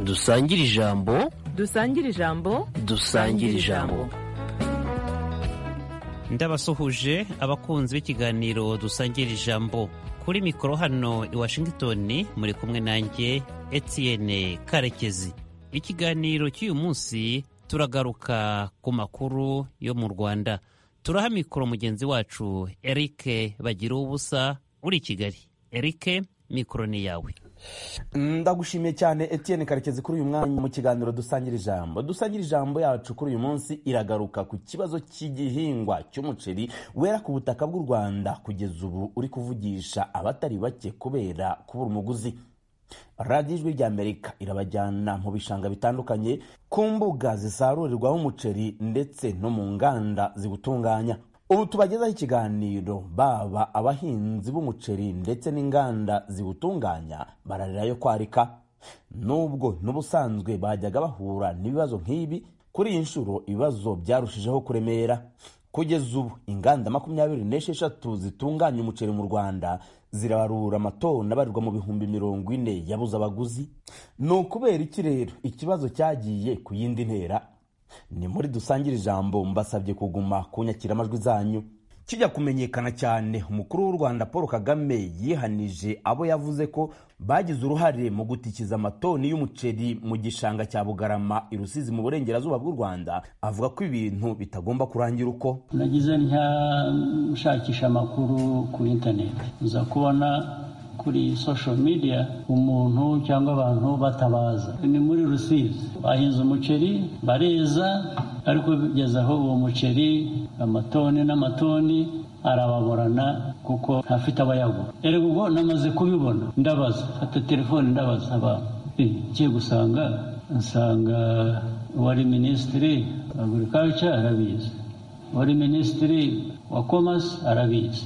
dusangire ijambo dusangire ijambo dusangire ijambo ndabasuhuje abakunzi b'ikiganiro dusangira ijambo kuri mikoro hano i washington muri kumwe nanjye etienne karekezi ikiganiro cy'uyu munsi turagaruka ku makuru yo mu rwanda turaha mikoro mugenzi wacu eric bagira ubusa uri i kigali eric mikoro ni yawe ndagushimiye cyane Etienne karekezi kuri uyu mwanya mu kiganiro dusangira ijambo dusangira ijambo yacu kuri uyu munsi iragaruka ku kibazo cy'igihingwa cy'umuceri wera ku butaka bw'u rwanda kugeza ubu uri kuvugisha abatari bake kubera kubura umuguzi radiyo ijwi ry'amerika irabajyana mu bishanga bitandukanye ku mbuga zisarurirwaho umuceri ndetse no mu nganda ziwutunganya ubu tubagezaho ikiganiro baba abahinzi b'umuceri ndetse n'inganda ziwutunganya bararira yo kwarika nubwo n'ubusanzwe bajyaga bahura n'ibibazo nk'ibi kuri iyi nshuro ibibazo byarushijeho kuremera kugeza ubu inganda makumyabiri n'esheshatu zitunganya umuceri mu rwanda zirabarura amatoni abarirwa mu bihumbi mirongo ine yabuze abaguzi ni ukubera iki rero ikibazo cyagiye ku yindi ntera ni muri dusangire ijambo mbasabye kuguma ku nyakiramajwi zanyu kijya kumenyekana cyane umukuru w'u rwanda paul kagame yihanije abo yavuze ko bagize uruhare mu gutikiza amatoni y'umuceri mu gishanga cya bugarama i rusizi mu burengerazuba bw'u rwanda avuga ko ibintu bitagomba kurangira uko nagize ntya nshakisha amakuru ku interineti uza kubona kuri social media umuntu cyangwa abantu batabaza ni muri rusizi bahinze umuceri bareza ariko bigeze aho uwo muceri amatoni n'amatoni arababorana kuko ntafite abayagura erega ubwo namaze kubibona ndabaza fata telefone ndabaza abantu ngiye gusanga nsanga uwari minisitiri agurikaca arabizi uwari minisitiri wa komasi arabizi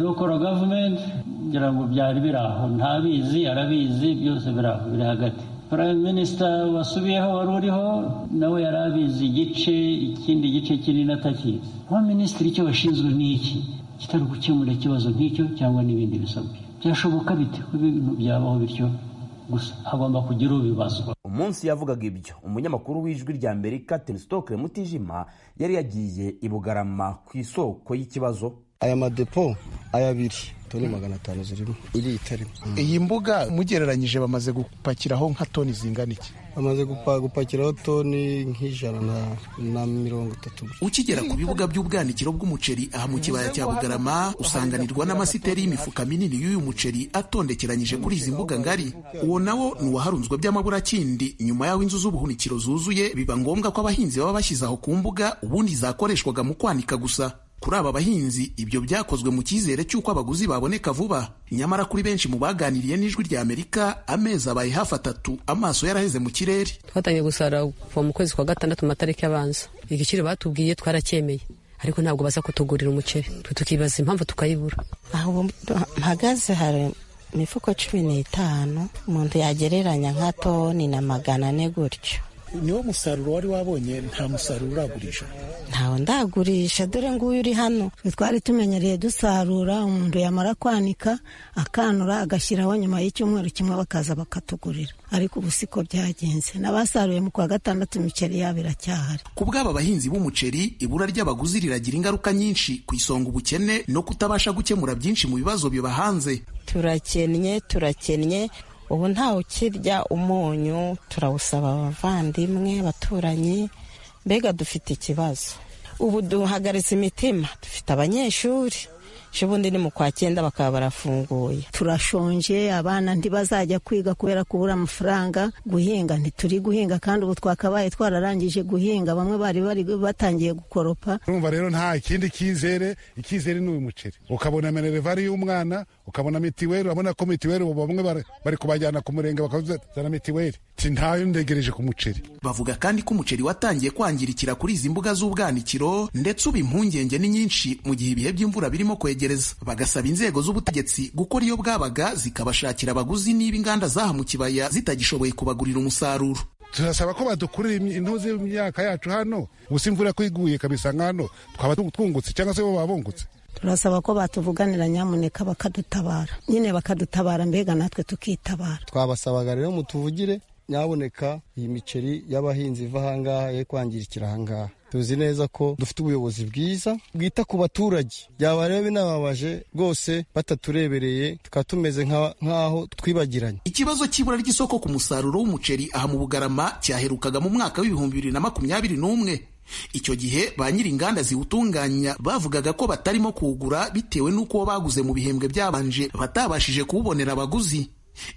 lokoro gavumenti ngira ngo byari biri aho ntabizi arabizi byose biri aho biri hagati prime minisita wasubiyeho wari uriho nawe yari abizi igice ikindi gice kinini atakizi wa minisitiri icyo bashinzwe ni iki kitari gukemura ikibazo nk'icyo cyangwa n'ibindi bisabwe byashoboka bite ko ibintu byabaho bityo gusa hagomba kugira ubibazwa umunsi yavugaga ibyo umunyamakuru w'ijwi rya amerika tenisitoke mutijima yari yagiye i bugarama ku isoko y'ikibazo aya madepo aya abiri toni magana atanu zirimo iri itarimo iyi mbuga mugereranyije bamaze gupakiraho nka toni zingana iki bamaze gupakiraho toni nk'ijana na mirongo itatu ukigera ku bibuga by'ubwanikiro bw'umuceri aha mu kibaya cya bugarama usanganirwa n'amasiteri y'imifuka minini y'uyu muceri atondekeranyije kuri izi mbuga ngari uwo nawo ni uwaharunzwe by'amaburakindi nyuma y'aho inzu z'ubuhunikiro zuzuye biba ngombwa ko abahinzi baba bashyize aho ku mbuga ubundi zakoreshwaga mu kwanika gusa kuri aba bahinzi ibyo byakozwe mu cyizere cy'uko abaguzi baboneka vuba nyamara kuri benshi mu baganiriye n'ijwi rya amerika amezi abaye hafi atatu amaso yaraheze mu kirere twatangiye gusarura kuva mu kwezi kwa gatandatu mu matariki abanza igiciro batubwiye twaracyemeye ariko ntabwo baza kutugurira umuceri twe tukibaza impamvu tukayibura aho mpagaze hari imifuko cumi n'itanu umuntu yagereranya nka toni na magana ane gutyo niwo musaruro wari wabonye nta musaruro uragurisha ntawo ndagurisha dore nguyu uri hano twari tumenyereye dusarura umuntu yamara kwanika akanura agashyiraho nyuma y'icyumweru kimwe bakaza bakatugurira ariko ubu siko byagenze n'abasaruye mu kwa gatandatu imiceri yabo iracyahari ku bw'aba bahinzi b'umuceri ibura ry'abaguzi riragira ingaruka nyinshi ku isonga ubukene no kutabasha gukemura byinshi mu bibazo bibahanze turakennye turakennye ubu ntawe ukirya umunyu turawusaba abavandimwe abaturanyi mbega dufite ikibazo ubu duhagaritse imitima dufite abanyeshuri ubundi ni mu kwa cyenda bakaba barafunguye turashonje abana ntibazajya kwiga kubera kubura amafaranga guhinga ntituri guhinga kandi ubu twakabaye twararangije guhinga bamwe bari bari batangiye gukoropa urumva rero nta kindi cyizere icyizere ni uyu muceri ukabona minerivare y'umwana ukabona mitiweli urabona ko mitiweli ubu bamwe bari kubajyana ku murenge bakazana mitiweli ntayo ndegereje ku muceri bavuga kandi ko umuceri watangiye kwangirikira kuri izi mbuga z'ubwanikiro ndetse ubu impungenge ni nyinshi mu gihe ibihe by'imvura birimo kwegera bagasaba inzego z'ubutegetsi gukora iyo bwabaga zikabashakira abaguzi niba inganda zaha mu kibaya zitagishoboye kubagurira umusaruro turasaba ko badukurira intuzi y'imyaka yacu hano gusa imvura ko iguye kabisa nk'hano twaba twungutse cyangwa se bo baba bungutse turasaba ko batuvuganira nyamuneka bakadutabara nyine bakadutabara mbega natwe tukitabara twabasabaga rero mutuvugire nyaboneka iyi miceri y'abahinzi iva ahangaha ye kwangirikira ahangaha tuzi neza ko dufite ubuyobozi bwiza bwita ku baturage byabareba inababaje rwose bataturebereye tukaba tumeze nk'aho twibagiranye ikibazo cy'ibura ry'isoko ku musaruro w'umuceri aha mu bugarama cyaherukaga mu mwaka w'ibihumbi bibiri na makumyabiri n'umwe icyo gihe ba nyir'inganda ziwutunganya bavugaga ko batarimo kuwugura bitewe n'uko baguze mu bihembwe byabanje batabashije kuwubonera abaguzi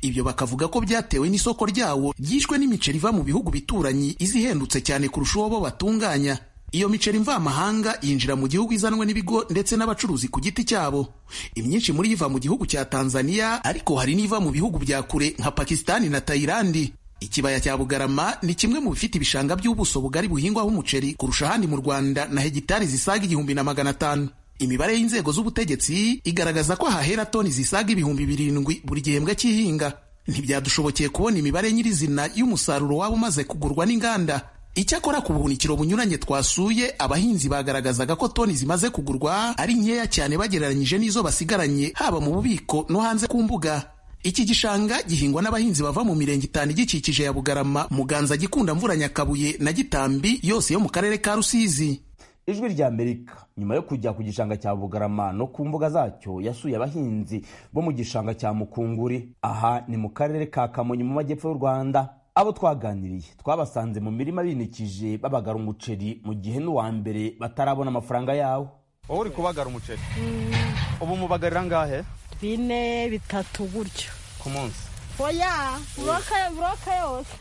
ibyo bakavuga ko byatewe n'isoko ryawo ryishwe n'imiceri iva mu bihugu bituranyi izihendutse cyane kurusha uwo bo batunganya iyo miceri mvamahanga yinjira mu gihugu izanwe n'ibigo ndetse n'abacuruzi ku giti cyabo imyinshi muri iva mu gihugu cya tanzania ariko hari n'iva mu bihugu bya kure nka pakisitani na tayilandi ikibaya cya bugarama ni kimwe mu bifite ibishanga by'ubuso bugari buhingwaho umuceri kurusha ahandi mu rwanda na hegitari zisaga igihumbi na magana atanu imibare y'inzego z'ubutegetsi igaragaza ko hahera toni zisaga ibihumbi birindwi buri gihembwe cy'ihinga ntibyadushobokeye kubona imibare nyirizina y'umusaruro waba umaze kugurwa n'inganda icyakora ku buhunikiro bunyuranye twasuye abahinzi bagaragazaga ko toni zimaze kugurwa ari nkeya cyane bagereranyije n'izo basigaranye haba mu bubiko no hanze ku mbuga iki gishanga gihingwa n'abahinzi bava mu mirenge itanu igikikije ya bugarama muganza gikunda mvura nyakabuye na gitambi yose yo mu karere ka rusizi ijwi rya amerika nyuma yo kujya ku gishanga cya bugarama no ku mbuga zacyo yasuye abahinzi bo mu gishanga cya mukunguri aha ni mu karere ka kamonyi mu majyepfo y'u rwanda abo twaganiriye twabasanze mu mirima binikije babagara umuceri mu gihe n'uwa mbere batarabona amafaranga yawo wowe uri kubagara umuceri ubu mubagarira ngahe bine bitatu gutyo ku munsi oya buroke yose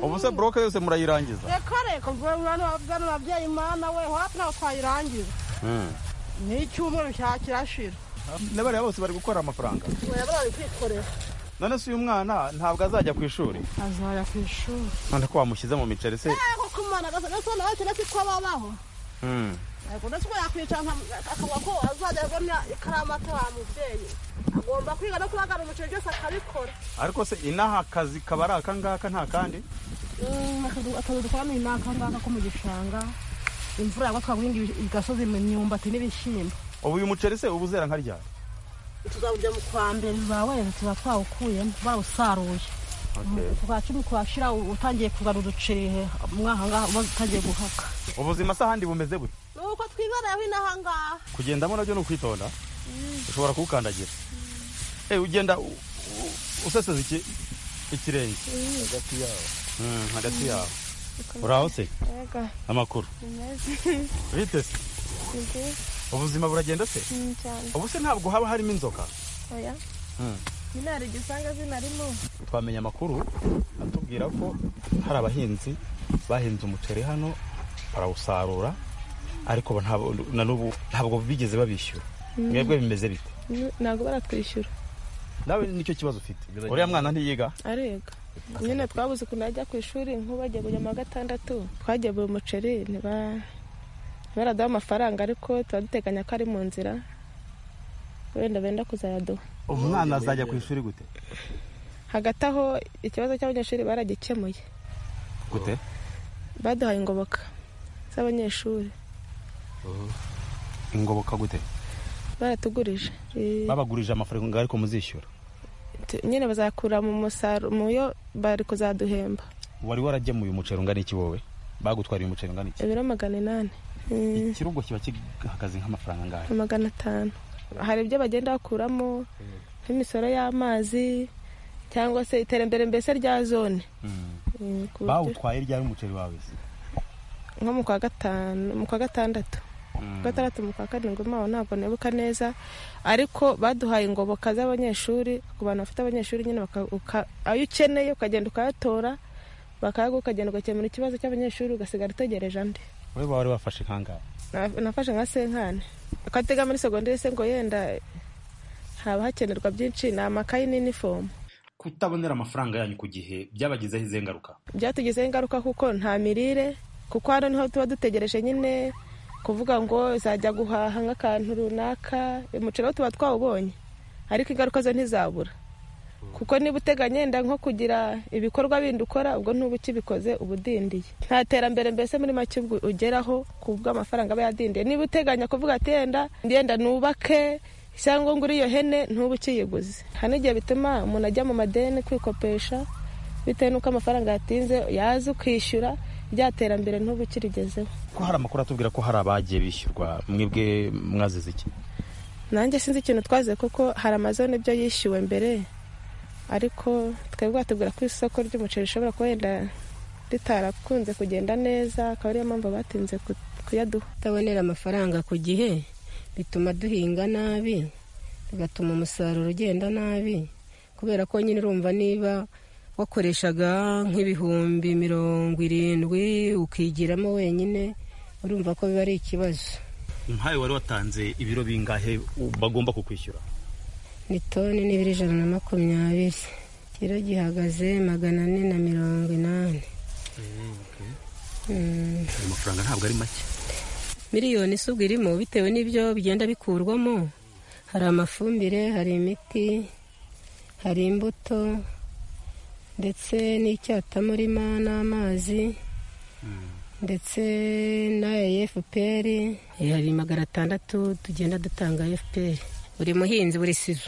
ubu se buroke yose murayirangiza reka reka bano babyeyi mana we hafi ntabwo twayirangiza ni icyumweru kirashira n'abariya bose bari gukora amafaranga oya bari kwikorera none se uyu mwana ntabwo azajya ku ishuri azajya ku ishuri none ko wamushyize mu miceri se koko umwana agasa nawe cyane ko babaho ndetse uko yakwicara akavuga ko azajya abona ikaramu ataha mubyeyi agomba kwiga no kubagara umuceri byose akabikora ariko se inaha akazi kaba ari aka ngaka nta kandi akazi dukoramo ni n'aka ngaka ko mu gishanga imvura yagwa twaguhinga igasozi mu myumbati n'ibishyimbo ubu uyu muceri se uba uzera nka ryari tuzawujya mu kwa mbere ba wese tuba twawukuyemo bawusaruye kwa cumi kwa shira utangiye kugana uduceri umwaha ngaha utangiye guhaka ubuzima se ahandi bumeze gute nuko twibareho inaha ngaha kugendamo nabyo ni ukwitonda ushobora kuwukandagira ugenda useseza ikirenge hagati yawe uraho se amakuru bite se ubuzima buragenda se ubu se ntabwo haba harimo inzoka nyine hari igisanga zinarimo twamenya amakuru atubwira ko hari abahinzi bahinze umuceri hano barawusarura ariko na n'ubu ntabwo bigeze babishyura mwebwe bimeze bite ntabwo baratwishyura nawe nicyo kibazo ufite uriya mwana ntiyiga ariga nyine twabuze ukuntu ajya ku ishuri nk'ubagiye buri wa gatandatu twagemuye umuceri ntibaraduha amafaranga ariko tuba duteganya ko ari mu nzira wenda benda kuzayaduha umwana azajya ku ishuri gute hagati aho ikibazo cy'abanyeshuri baragikemuye gute baduhaye ingoboka z'abanyeshuri ingoboka gute baratugurije babagurije amafaranga ariko muzishyura nyine bazakura mu musaruro muyo bari kuzaduhemba wari waragemuye umuceri ungana iki wowe bagutwariye umuceri ungana iki ibiro magana inani ikirugo kiba kihagaze nk'amafaranga angahe magana atanu hari ibyo bagenda bakuramo nk'imisoro y'amazi cyangwa se iterambere mbese rya zone bawutwaye ryari umuceri wawe se nko mu kwa gatanu mu kwa gatandatu gatandatu mu kwa karindwi mpawe ntabwo nibuka neza ariko baduhaye ingoboka z'abanyeshuri ku bantu bafite abanyeshuri nyine ayo ukeneye ukagenda ukayatora bakayaguha ukagenda ugakemura ikibazo cy'abanyeshuri ugasigara utegereje andi wowe wari wafashe kangahe nafashe nka senkane ukatega muri segonderi se ngo yenda haba hakenerwa byinshi ni amakayi n'inifomu kutabonera amafaranga yanyu ku gihe byabagizeho izihe ngaruka byatugizeho ingaruka kuko nta mirire kuko hano niho tuba dutegereje nyine kuvuga ngo zajya guhaha nk'akantu runaka umuceri wo tuba twawubonye ariko ingaruka zo ntizabura kuko niba uteganya yenda nko kugira ibikorwa bindi ukora ubwo ntuba ukibikoze uba udindiye nta terambere mbese muri make ugeraho ku bw'amafaranga aba yadindiye niba uteganya kuvuga ati yenda yenda nubake cyangwa ngo uriyo hene ntuba ukiyiguze hari n'igihe bituma umuntu ajya mu madeni kwikopesha bitewe n'uko amafaranga yatinze yaza ukishyura rya terambere ntuba ukirigezeho ko hari amakuru atubwira ko hari abagiye bishyurwa mwebwe mwazize iki nanjye sinzi ikintu twaze kuko hari amazone ibyo yishyuwe mbere ariko twebwe batubwira ko isoko ry'umuceri rishobora kuba wenda ritarakunze kugenda neza akaba ariyo mpamvu batinze ku- kuyaduha kutabonera amafaranga ku gihe bituma duhinga nabi bigatuma umusaruro ugenda nabi kubera ko nyine urumva niba wakoreshaga nk'ibihumbi mirongo irindwi ukigiramo wenyine urumva ko biba ari ikibazo nkawe wari watanze ibiro bingahe bagomba kukwishyura ni toni n'ibiro ijana na makumyabiri ikiro gihagaze magana ane na mirongo inani Mm. amafaranga ntabwo ari make miliyoni isubwa irimo bitewe n'ibyo bigenda bikurwamo hari amafumbire hari imiti hari imbuto ndetse n'icyatamurima n'amazi ndetse n'aya fpr hari magana atandatu tugenda dutanga fpr buri muhinzi buri sizo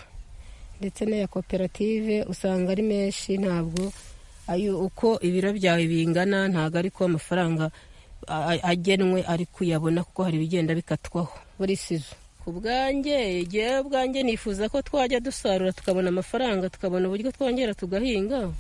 ndetse n'aya koperative usanga ari menshi ntabwo ayo uko ibiro byawe bingana ntabwo ari ko amafaranga a- a- agenwe ari kuyabona kuko hari ibigenda bikatwaho buri sizo ku bwanjye igihe ubwanjye nifuza ko twajya dusarura tukabona amafaranga tukabona uburyo twongera tugahinga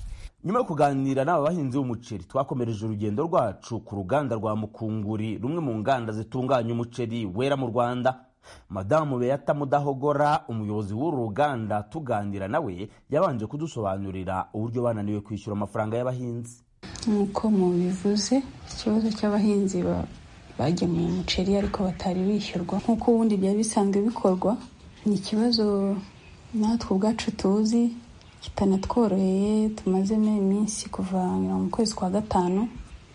nyuma yo kuganira n'aba bahinzi b'umuceri twakomereje urugendo rwacu ku ruganda rwa mukunguri rumwe mu nganda zitunganya umuceri wera mu rwanda madamu beyata mudahogora umuyobozi w'uru ruganda tuganira nawe yabanje kudusobanurira uburyo bananiwe kwishyura amafaranga y'abahinzi nk'uko mubivuze ikibazo cy'abahinzi ba- bagemuye umuceri ariko batari bishyurwa nk'uko ubundi byari bisanzwe bikorwa ni ikibazo natwe ubwacu tuzi kitanatworoheye tumazemo iminsi kuva nyuma mu kwezi kwa gatanu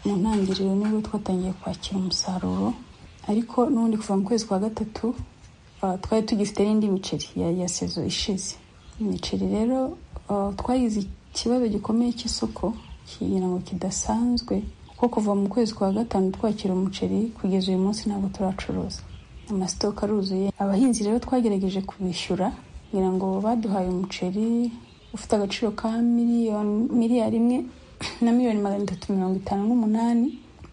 mu ntangiriro nibwo twatangiye kwakira umusaruro ariko n'ubundi kuva mu kwezi kwa gatatu ah, twari tugifite n'indi miceri ya, ya sezo ishize imiceri rero ah, twagize ikibazo gikomeye cy'isoko kigira ngo kidasanzwe kuko kuva mu kwezi kwa gatanu twakira umuceri kugeza uyu munsi ntabwo turacuruza amasitoka aruzuye abahinzi rero twagerageje kubishyura kugira ngo baduhaye umuceri ufite agaciro ka miliyoni miliyari imwe na miliyoni magana atatu mirongo itanu n'umunani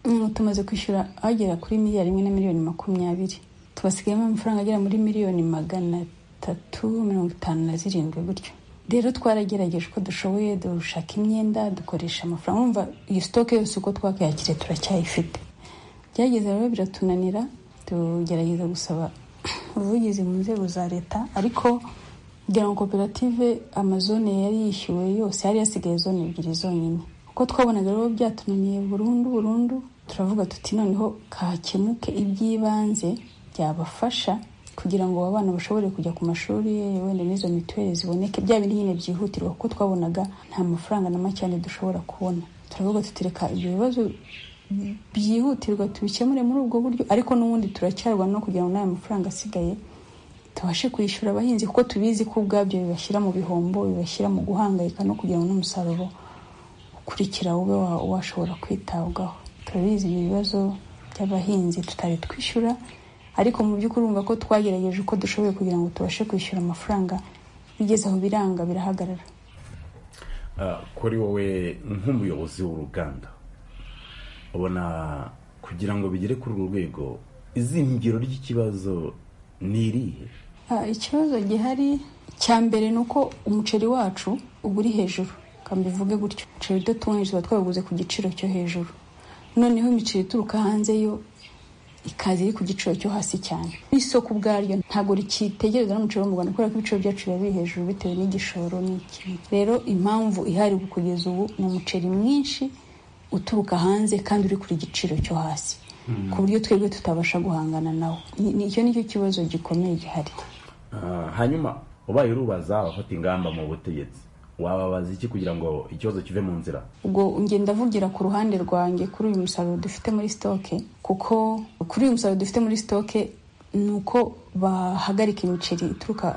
Mm, tumaze kwishyura agera kuri miliyari imwe na miliyoni makumyabiri tubasigayemo amafaranga agera muri miliyoni magana atatu mirongo itanu na zirindwi gutyo rero twaragerageje uko dushoboye dushaka imyenda dukoresha amafaranga urumva iyi sitoke yose uko twakayakiriye turacyayifite byageze rero biratunanira tugerageza gusaba ubuvugizi mu nzego za leta ariko kugira ngo koperative amazone yari yishyuwe yose yari yasigaye zone ebyiri zonyine kuko twabonaga rero byatunaniye burundu burundu turavuga tuti noneho kahakemuke iby'ibanze byabafasha kugira ngo abana bashobore kujya ku mashuri wenda n'izo mituweli ziboneke bya bindi nyine byihutirwa kuko twabonaga nta mafaranga na make cyane dushobora kubona turavuga tuti reka ibyo bibazo byihutirwa tubikemure muri ubwo buryo ariko n'ubundi turacyarwa no kugira ngo n'aya mafaranga asigaye tubashe kwishyura abahinzi kuko tubizi ko ubwabyo bibashyira mu bihombo bibashyira mu guhangayika no kugira ngo n'umusaruro ukurikira ube wa- washobora kwitabwaho turabizi ibi bibazo by'abahinzi tutari twishyura ariko mu by'ukuri urumva ko twagerageje uko dushoboye kugira ngo tubashe kwishyura amafaranga bigeze aho biranga birahagarara Ah, kuri wowe nk'umuyobozi w'uruganda ubona kugira ngo bigere kuri uru rwego izingiro ry'ikibazo ni irihe Ah, ikibazo gihari cya mbere ni uko umuceri wacu uba uri hejuru reka mbivuge gutyo umuceri udatunganyije tuba twawuguze ku giciro cyo hejuru noneho imiceri ituruka hanze yo ikaza iri ku giciro cyo hasi cyane isoko ubwaryo ntabwo rikitegereza n'umuceri wo mu rwanda kubera ko ibiciro byacu biba biri hejuru bitewe n'igishoro n'iki rero impamvu ihari kugeza ubu ni umuceri mwinshi uturuka hanze kandi uri kuri giciro cyo hasi ku buryo twebwe tutabasha guhangana nawo Ni- ni- icyo nicyo kibazo gikomeye gihari Ah, hanyuma ubaye urubaza abafata ingamba mu butegetsi wababaza iki kugira ngo ikibazo kive mu nzira ubwo njye ndavugira ku ruhande rwanjye kuri uyu musaruro dufite muri sitoke kuko kuri uyu musaruro dufite muri sitoke ni uko bahagarika imiceri ituruka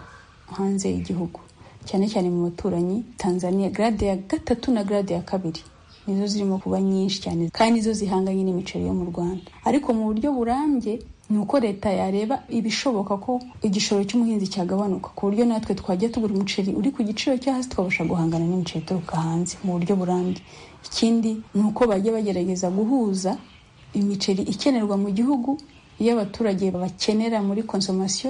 hanze y'igihugu cyane cyane mu baturanyi tanzania garade ya gatatu na garade ya kabiri nizo zirimo kuba nyinshi cyane kandi nizo zihanganye n'imiceri yo mu rwanda ariko mu buryo burambye ni uko leta yareba ibishoboka ko igishoro cy'umuhinzi cyagabanuka ku buryo natwe twajya tugura umuceri uri ku giciro cyo hasi tukabasha guhangana n'imiceri ituruka hanze mu buryo burambye ikindi ni uko bajya bagerageza guhuza imiceri ikenerwa mu gihugu iyo abaturage bakenera muri konsomasiyo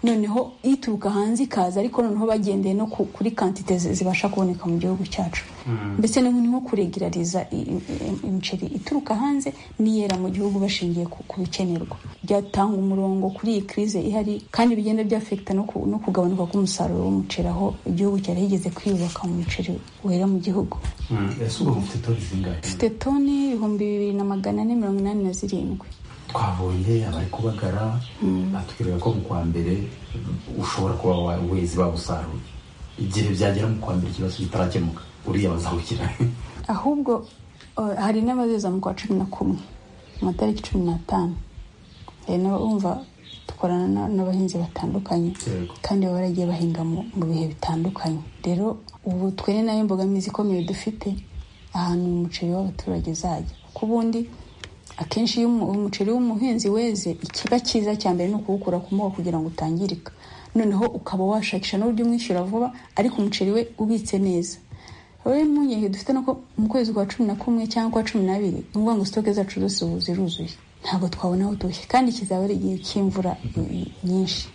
noneho ituruka hanze ikaza ariko noneho bagendeye no ku- kuri kantite zi- zibasha kuboneka mu gihugu cyacu Mm. mbese ni nko kuregerariza i- i- imiceri ituruka hanze n'iyera mu gihugu bashingiye ku ku bikenerwa byatanga umurongo kuri iyi kirize ihari kandi bigenda byafekita no ku- no kugabanuka k'umusaruro w'umuceri aho igihugu cyari higeze kwiyubaka mu muceri wera mu gihugu ese ubu mufite toni zingahe dufite toni ibihumbi bibiri na magana ane mirongo inani na zirindwi twabonye abari kubagara batubwiraga ko mu kwa mbere ushobora kuba wa- wezi bawusaruye igihe byagera mu kwa mbere ikibazo kitarakemuka uriya bazawukira ahubwo uh, hari n'abazeza mu kwa cumi na kumwe mu matariki cumi n'atanu hari n'abumva dukorana na- n'abahinzi batandukanye kandi baba baragiye bahinga mu mu bihe bitandukanye rero ubu twe ni nayo mbogamizi ikomeye dufite ahantu umuceri w'abaturage uzajya kuko ubundi akenshi iyo umu- umuceri w'umuhinzi weze ikiba cyiza cya mbere ni ukuwukura ku moko kugira ngo utangirika noneho ukaba washakisha n'uburyo umwishyura vuba ariko umuceri we ubitse neza rero impungenge dufite nuko mu kwezi kwa cumi na kumwe cyangwa kwa cumi n'abiri ni ukuvuga ngo sitoke zacu zose ubu ziruzuye ntabwo twabona aho dushya kandi kizaba ari igihe cy'imvura i- i- nyinshi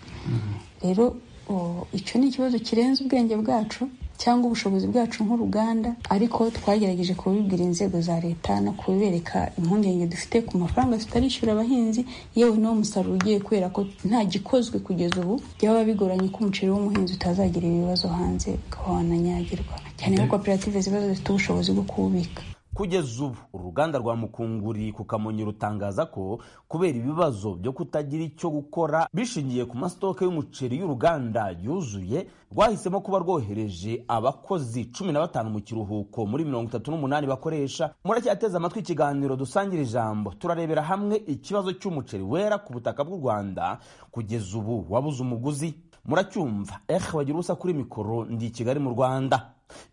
rero o, icyo ni ikibazo kirenze ubwenge bwacu cyangwa ubushobozi bwacu nk'uruganda ariko twagerageje kubibwira inzego za leta no kubereka impungenge dufite ku mafaranga tutarishyura abahinzi yewe n'uwo musaruro ugiye kubera ko nta gikozwe kugeza ubu byaba bigoranye ko umuceri w'umuhinzi utazagira ibibazo hanze ukaba wananyagirwa cyane ko koperative ziba zifite ubushobozi bwo kuwubika kugeza ubu uruganda rwa mukunguri ku kamonyi rutangaza ko kubera ibibazo byo kutagira icyo gukora bishingiye ku masitoke y'umuceri y'uruganda yuzuye rwahisemo kuba rwohereje abakozi cumi na batanu mu kiruhuko muri mirongo itatu n'umunani bakoresha muracyateze amatwi ikiganiro dusangira ijambo turarebera hamwe ikibazo cy'umuceri wera ku butaka bw'u rwanda kugeza ubu wabuze umuguzi muracyumva ehe wagira ubusa kuri mikoro ndi i kigali mu rwanda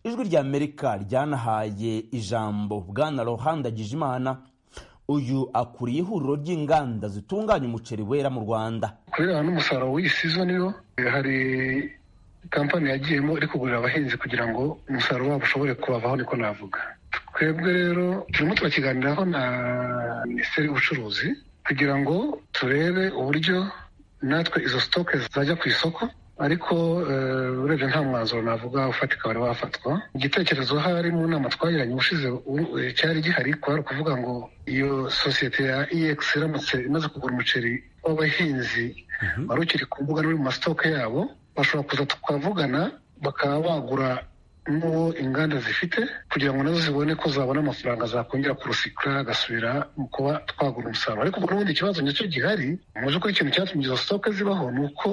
ijwi rya amerika ryanahaye ijambo bwana rohanda gijimana uyu akuriye ihuriro ry'inganda zitunganya umuceri wera mu rwanda kubera n'umusaruro w'iyi sizoni yo hari kampani yagiyemo iri kugurira abahinzi kugira ngo umusaruro wabo ushobore kubavaho niko navuga twebwe rero turimo turakiganiraho na minisiteri y'ubucuruzi kugira ngo turebe uburyo natwe izo sitoke zajya ku isoko ariko eh, urebye nta mwanzuro navuga ufatika wari wafatwa igitekerezo hari mu nama twagiranye ubushize u- eh, cyari gihari kwari ukuvuga ngo iyo sosiyete ya ex iramutse imaze kugura umuceri w'abahinzi wari ukiri ku mbuga no mu masitoke yabo bashobora kuza tukavugana bakaba bagura n'uwo inganda zifite kugira ngo nazo zibone ko zabona amafaranga zakongera kurusikura agasubira mu kuba twagura umusaruro ariko ubwo n'ubundi ikibazo nyacyo gihari mu by'ukuri ikintu cyatumye izo sitoke zibaho ni uko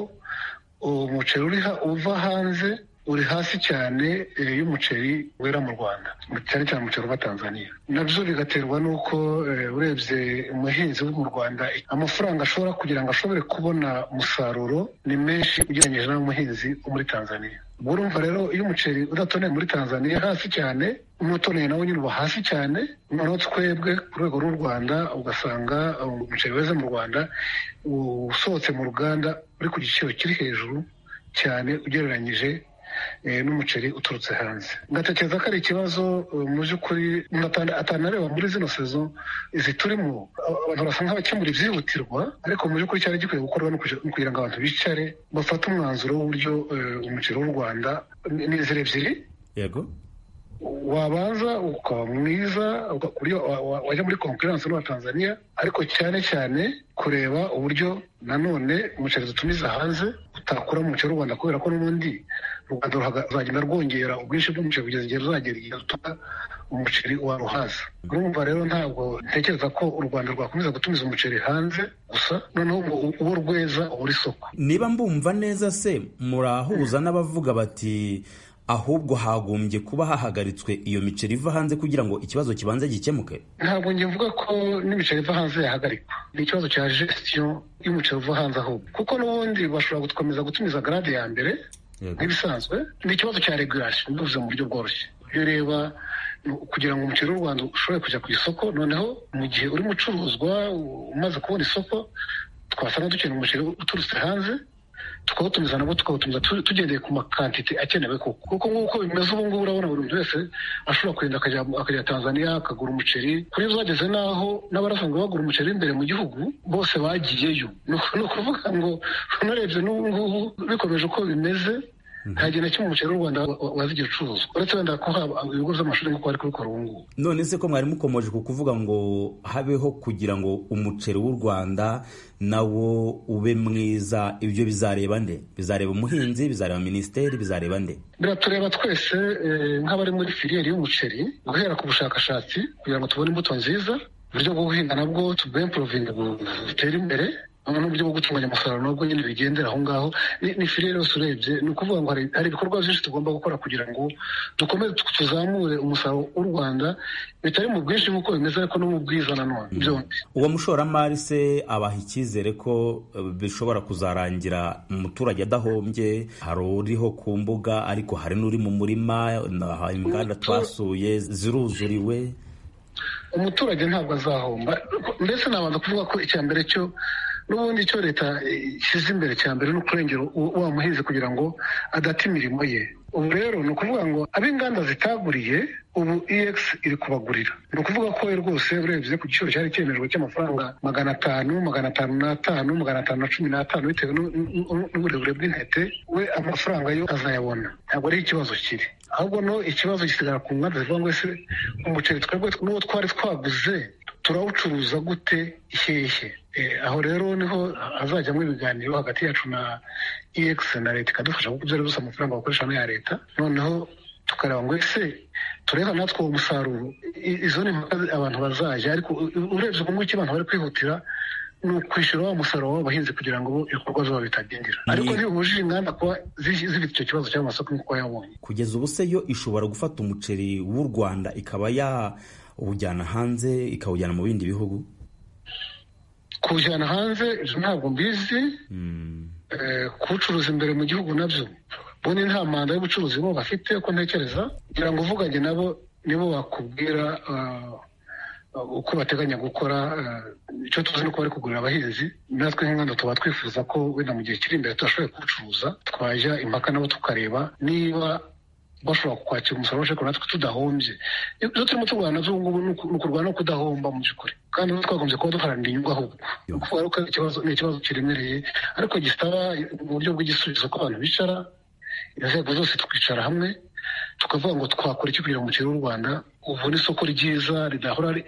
umuceri uri ha- uva hanze uri hasi cyane eh, y'umuceri wera mu rwanda cyane cyane umuceri uva tanzania nabyo bigaterwa n'uko eh, urebye umuhinzi wo mu rwanda amafaranga ashobora kugira ngo ashobore kubona umusaruro ni menshi ugereranyije n'umuhinzi wo muri tanzania ubwo urumva rero iyo umuceri udatoneye muri tanzania hasi cyane n'utoneye nawe nyine uba hasi cyane noneho twebwe ku rwego rw'u rwanda ugasanga eh, umuceri weze mu rwanda usohotse mu ruganda uri ku giciro kiri hejuru cyane ugereranyije eh, n'umuceri uturutse hanze ngatekereza ko ari ikibazo eh, mu by'ukuri umuntu atana- atanareba muri zino sezo izi turimo aba- abantu basa nk'abakemura ibyihutirwa ariko mu by'ukuri cyari gikwiye gukorwa ni ukugira- ni kugira ngo abantu bicare bafate umwanzuro w'uburyo eh, umuceri w'u rwanda ni- ni inzira ebyiri yego wabanza ukaba mwiza uka- uburyo wa- wa- wajya muri konkurensi n'uwa tanzania ariko cyane cyane kureba uburyo nanone umuceri dutumiza hanze utakura mu muceri w'u rwanda kubera ko n'ubundi u rwanda ruhaga- ruzagenda rwongera ubwinshi bw'umuceri kugeza igihe ruzagera igihe rutuma umuceri waruhaza urumva rero ntabwo ntekereza ko u rwanda rwakomeza gutumiza umuceri hanze gusa noneho ubu- uwo rweza ubura isoko niba mbumva neza se murahuza n'abavuga bati ahubwo hagombye kuba hahagaritswe iyo miceri iva hanze kugira ngo ikibazo kibanze gikemuke ntabwo njye mvuga ko n'imiceri iva hanze yahagarikwa ni ikibazo cya gestion y'umuceri uva hanze ahubwo kuko n'ubundi bashobora gukomeza gutumiza garade ya mbere nk'ibisanzwe ni ikibazo cya regulation bivuze mu buryo bworoshye iyo ureba kugira ngo umuceri w'u rwanda ushobore kujya ku isoko noneho mu gihe uri mucuruzwa umaze kubona isoko twasanga dukeneye umuceri uturutse hanze tukawutumiza nabo tukawutumiza tu- tugendeye ku makantite akenewe koko kuko nk'uko bimeze ubu ngubu urabona buri muntu wese ashobora kugenda akajya akajya tanzania akagura umuceri kuri zo bageze n'aho n'abarasanzwe bagura umuceri imbere mu gihugu bose bagiyeyo ni uku- ni ukuvuga ngo unarebye n'ubu ngubu bikomeje uko bimeze nta gihe na kimwe umuceri w'u rwanda wa- wa- wazigira ucuruzwa uretse wenda ko haba ibigo by'amashuri nk'uko bari kubikora ubu ngubu none se ko mwari mukomeje ku kuvuga ngo habeho kugira ngo umuceri w'u rwanda nawo ube mwiza ibyo bizareba nde bizareba umuhinzi bizareba minisiteri bizareba nde biratureba twese eh, nk'abari muri filiyeri y'umuceri guhera ku bushakashatsi kugira ngo tubone imbuto nziza uburyo bwo guhinga nabwo tubempurovinga butere imbere noneho uburyo bwo gutunganya umusaruro nabwo nyine bigendera aho ngaho ni ni filiyeri yose urebye ni ukuvuga ngo hari- hari ibikorwa byinshi tugomba gukora kugira ngo dukomeze tu- tuzamure umusaruro w'u rwanda bitari mu bwinshi nk'uko bimeze ariko no mu bwiza nanone byombi uwo mushoramari se abaha icyizere ko eh, bishobora kuzarangira umuturage adahombye hari uriho ku mbuga ariko hari n'uri mu murima na- inganda twasuye ziruzuriwe umuturage ntabwo azahomba ndetse nabanza kuvuga ko icya mbere cyo n'ubundi cyo leta ishyize imbere cya mbere ni ukurengera u- wa muhinzi kugira ngo adata imirimo ye ubu rero ni ukuvuga ngo ab'inganda zitaguriye ubu ex iri kubagurira ni ukuvuga ko rwose urebye ku giciro cyari cyemejwe cy'amafaranga magana atanu magana atanu n'atanu magana atanu na cumi n'atanu bitewe n'u- n'u- n'uburebure bw'intete we amafaranga yo azayabona ntabwo ari ikibazo kiri ahubwo no ikibazo gisigara ku nganda zivuga ngo ese umuceri twebwe n'uwo twari twaguze turawucuruza gute hehe Eh, aho rero niho hazajyamo ibiganiro hagati yacu na ex na leta ikadufasha kuko ibyo ari gusa amafaranga bakoresha n'aya leta noneho tukareba ngo ese tureba natwe uwo musaruro I- izo ni impaka abantu bazajya ariko u- urebye ubu ngubu abantu bari kwihutira ni ukwishyura wa musaruro w'abahinzi kugira ngo ibikorwa byabo bitadindira ariko ntibibujije inganda kuba zi- zifite icyo kibazo cy'amasoko nk'uko yabonye kugeza ubu se yo ishobora gufata umuceri w'u rwanda ikaba yawujyana hanze ikawujyana mu bindi bihugu kuwujyana hanze ibyo ntabwo mbizi Eh, kuwucuruza imbere mu gihugu nabyo ubundi nta manda y'ubucuruzi bo bafite uko ntekereza kugira ngo uvuganye nabo nibo bakubwira ah, uko bateganya gukora eh, icyo tuzi nuko bari kugurira abahinzi natwe nk'inganda tuba twifuza ko wenda mu gihe kiri imbere tudashoboye kuwucuruza twajya impaka nabo tukareba niba bashobora kwakira umusaruro ariko natwe tudahombye ibyo turimo turwana nabyo ubu ngubu ni uku- ni ukurwana no kudahomba mu by'ukuri kandi natwe twagombye kuba duharanira inyungu ahubwo ni ukuvuga rero ko ari ikibazo ni ikibazo kiremereye ariko gisaba mu buryo bw'igisubizo ko abantu bicara inzego zose tukicara hamwe tukavuga ngo twakora iki kugira ngo umuceri w'u rwanda ubone isoko ryiza ridahora ri-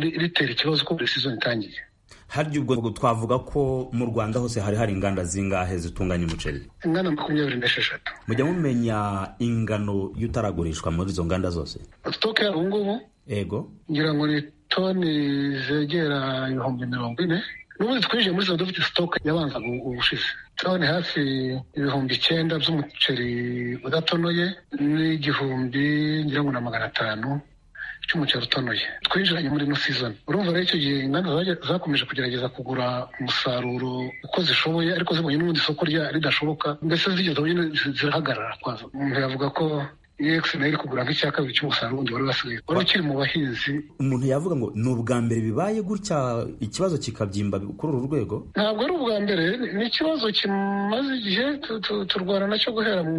ri- ritera ikibazo ko buri sizoni itangiye harya ubwo twavuga ko mu rwanda hose hari hari inganda zingahe zitunganya umuceri ingana makumyabiri n'esheshatu mujya mumenya ingano y'utaragurishwa muri izo nganda zose sitoke yabo ubu ngubu ego ngira ngo ni toni zegera ibihumbi mirongo ine n'ubundi twinjiye muri zo dufite sitoke yabanzaga ubu- ubushize toni hafi ibihumbi icyenda by'umuceri udatonoye n'igihumbi ngira ngo na magana atanu cy'umuceri utonoye twinjiranye muri ino season urumva rero icyo gihe inganda zaje- zakomeje kugerageza kugura umusaruro uko zishoboye ariko zibonye n'ubundi isoko rya- ridashoboka mbese zigeze aho nyine zi- zirahagarara kwazo umuntu yavuga ko ex nayo iri kugura nk'icya kabiri cy'umusaruro wundi wari wasigaye wari ukiri mu bahinzi umuntu yavuga ngo ni ubwa mbere bibaye gutya ikibazo kikabyimba kuri uru rwego ntabwo ari ubwa mbere ni ikibazo kimaze igihe tu- tu- turwana nacyo guhera mu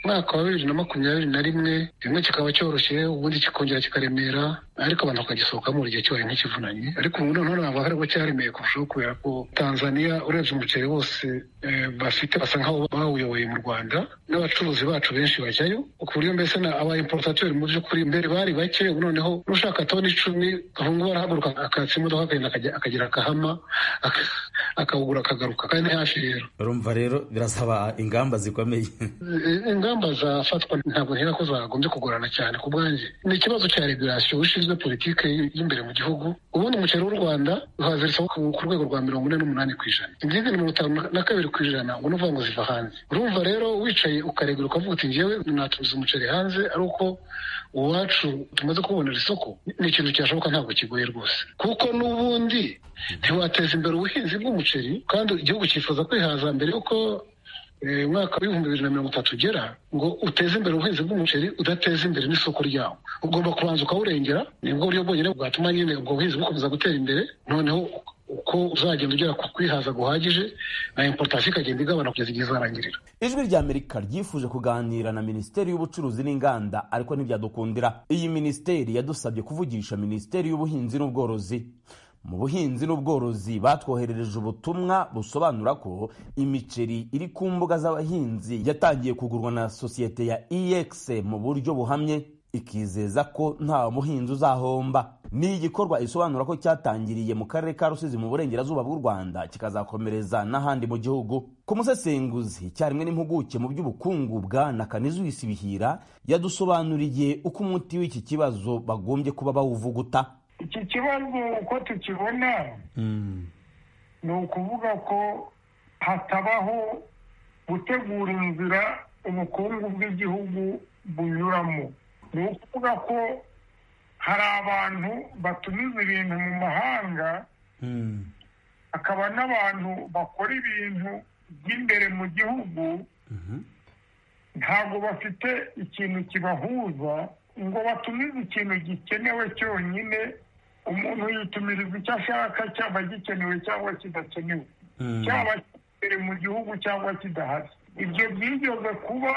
mwaka wa bibiri na makumyabiri na rimwe rimwe kikaba cyoroshye ubundi kikongera kikaremera ariko abantu bakagisohokamo buri gihe kibaye nk'ikivunanye ariko ubu noneho ntabwo ari bwo cyaremeye kurushaho kubera ko tanzania urebye umuceri wose eh, bafite basa nk'aho bawuyoboye mu rwanda n'abacuruzi bacu benshi bajyayo ku buryo mbese na aba importateri mu by'ukuri mbere bari bake ubu noneho n'ushaka toni icumi aho ngubu arahaguruka akatsa imodoka akagenda akajya- akagira akahama aka- akawugura akagaruka kandi hafi rero urumva rero birasaba ingamba zikomeye I- ingamba zafatwa ntabwo ntera ko zagombye kugorana cyane ku bwanjye ni ikibazo cya regulasiyo ushinzwe politike y- y'imbere mu gihugu ubundi umuceri w'u rwanda uhaziritseho ku ku rwego rwa mirongo ine n'umunani ku ijana izindi mirongo itanu na- na kabiri ku ijana ubona uvuga ngo ziva hanze urumva rero wicaye ukaregura ukavuga uti ngewe natumiza umuceri hanze ari uko uwacu tumaze kubonera isoko ni ikintu cyashoboka ntabwo kigoye rwose kuko n'ubundi ntiwateza imbere ubuhinzi bw'umuceri kandi igihugu cyifuza kwihaza mbere yuko umwaka w'ibihumbi bibiri na mirongo itatu ugera ngo uteze imbere ubuhinzi bw'umuceri udateze imbere n'isoko ryawo ugomba kubanza ukawurengera nibwo buryo bwonyine bwatuma nyine ubwo buhinzi bukomeza gutera imbere noneho uko uzagenda ugera ku kwihaza guhagije na importation ikagenda igabana kugeza igihe izarangirira ijwi rya amerika ryifuje kuganira na minisiteri y'ubucuruzi n'inganda ariko ntibyadukundira iyi minisiteri yadusabye kuvugisha minisiteri y'ubuhinzi n'ubworozi mu buhinzi n'ubworozi batwoherereje ubutumwa busobanura ko imiceri iri ku mbuga z'abahinzi yatangiye kugurwa na sosiyete ya ex mu buryo buhamye ikizeza ko nta muhinzi uzahomba ni igikorwa isobanura ko cyatangiriye mu karere ka rusizi mu burengerazuba bw'u rwanda kikazakomereza n'ahandi mu gihugu ku musesenguzi icyarimwe n'impuguke mu by'ubukungu bwana kanizuwisi bihira yadusobanuriye uko umuti w'iki kibazo bagombye kuba bawuvuguta iki kibazo uko tukibona ni ukuvuga ko hatabaho gutegura inzira ubukungu bw'igihugu bunyuramo ni ukuvuga ko hari abantu batumiza ibintu mu mahanga hakaba n'abantu bakora ibintu by'imbere mu gihugu ntabwo bafite ikintu kibahuza ngo batumize ikintu gikenewe cyonyine umuntu yitumiriza icyo ashaka cyaba gikenewe cyangwa kidakenewe cyaba imbere mu gihugu cyangwa kidahari ibyo byigeze kuba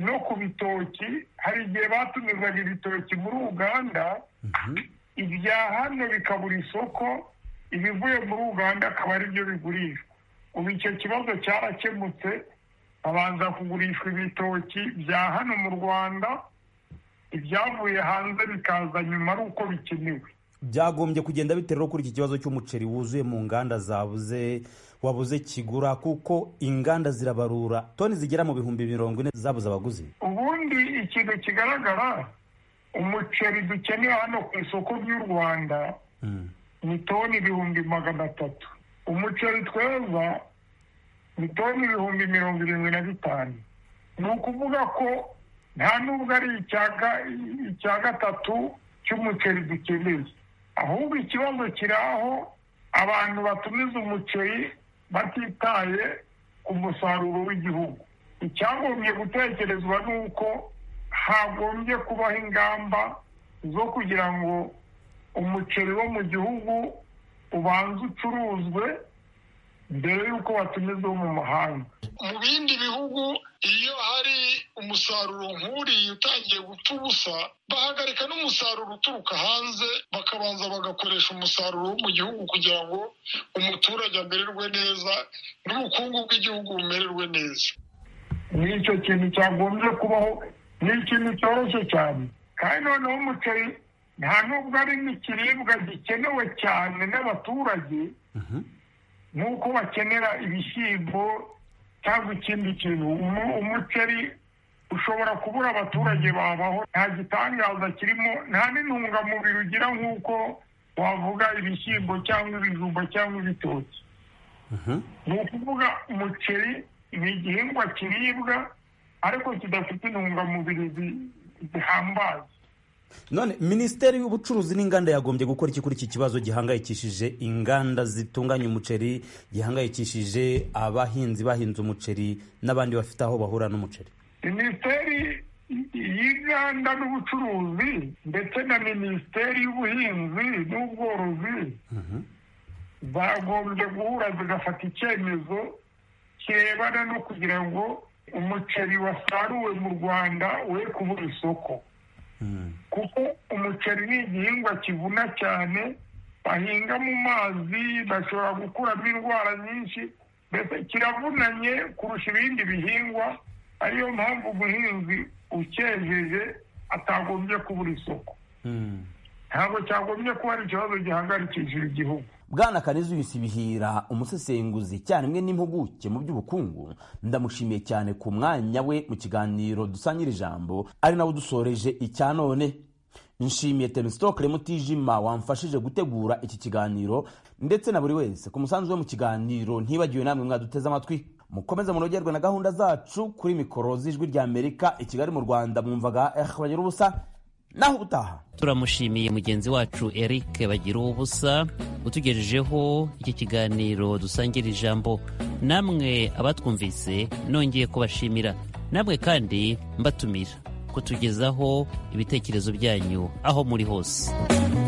no ku bitoki hari igihe batumizaga ibitoki muri uganda ibya hano bikabura isoko ibivuye muri uganda akaba ari byo bigurishwa ubu icyo kibazo cyarakemutse habanza kugurishwa ibitoki bya hano mu rwanda ibyavuye hanze bikaza nyuma ari uko bikenewe byagombye kugenda bitewe no kuri iki kibazo cy'umuceri wuzuye mu nganda zabuze wabuze kigura kuko inganda zirabarura toni zigera mu bihumbi mirongo ine zabuze abaguzi ubundi ikintu kigaragara umuceri dukeneye hano ku isoko ry'u rwanda ni toni ibihumbi magana atatu umuceri tweza ni toni ibihumbi mirongo irindwi na bitanu ni ukuvuga ko nta nubwo ari icya gatatu cy'umuceri dukeneye ahubwo ikibazo kiri aho abantu batumiza umuceri batitaye ku musaruro w'igihugu icyagombye gutekerezwa ni uko hagombye kubaho ingamba zo kugira ngo umuceri wo mu gihugu ubanze ucuruzwe mbere y'uko watumiza uwo mu mahanga mu bindi bihugu iyo hari umusaruro nk'uriya utangiye gupfa ubusa bahagarika n'umusaruro uturuka hanze bakabanza bagakoresha umusaruro wo mu gihugu kugira ngo umuturage amererwe neza n'ubukungu bw'igihugu bumererwe neza ni icyo kintu cyagombye kubaho ni ikintu cyoroshye cyane kandi noneho umuceri nta nubwo ari n'ikiribwa gikenewe cyane n'abaturage nk'uko bakenera ibishyimbo cyangwa ikindi kintu umuceri ushobora kubura abaturage babaho nta gitangaza kirimo nta n'intungamubiri ugira nk'uko wavuga ibishyimbo cyangwa ibijumba cyangwa ibitoki ni ukuvuga umuceri ni igihingwa kiribwa ariko kidafite intungamubiri zihambaye none minisiteri y'ubucuruzi n'inganda yagombye gukora iki kuri iki kibazo gihangayikishije inganda zitunganya umuceri gihangayikishije abahinzi bahinze umuceri n'abandi bafite aho bahura n'umuceri minisiteri y'inganda n'ubucuruzi ndetse na minisiteri y'ubuhinzi n'ubworozi zagombye guhura zigafata icyemezo kirebana no kugira ngo umuceri wasaruwe mu rwanda we kubura isoko kuko umuceri ni igihingwa kivuna cyane bahinga mu mazi bashobora gukuramo indwara nyinshi mbese kiravunanye kurusha ibindi bihingwa ariyo mpamvu umuhinzi ucyejeje atagombye kubura isoko ntabwo cyagombye kuba ari ikibazo gihagarikishije igihugu bwana kanizuyisi bihira umusesenguzi icyarimwe n'impuguke mu by'ubukungu ndamushimiye cyane ku mwanya we mu kiganiro dusangire ijambo ari nawe udusoreje icya none nshimiye temisitokere mutijima wamfashije gutegura iki kiganiro ndetse na buri wese ku musanzu we mu kiganiro ntibagiwe namwe mwaduteze amatwi mukomeze munogerwe na gahunda zacu kuri mikoro z'ijwi rya amerika i kigali mu rwanda mwumvaga bagira ubusa naho ubutaha turamushimiye mugenzi wacu eric bagira ubusa utugejejeho iki kiganiro dusangira ijambo namwe abatwumvise nongeye kubashimira namwe kandi mbatumira kutugezaho ibitekerezo byanyu aho muri hose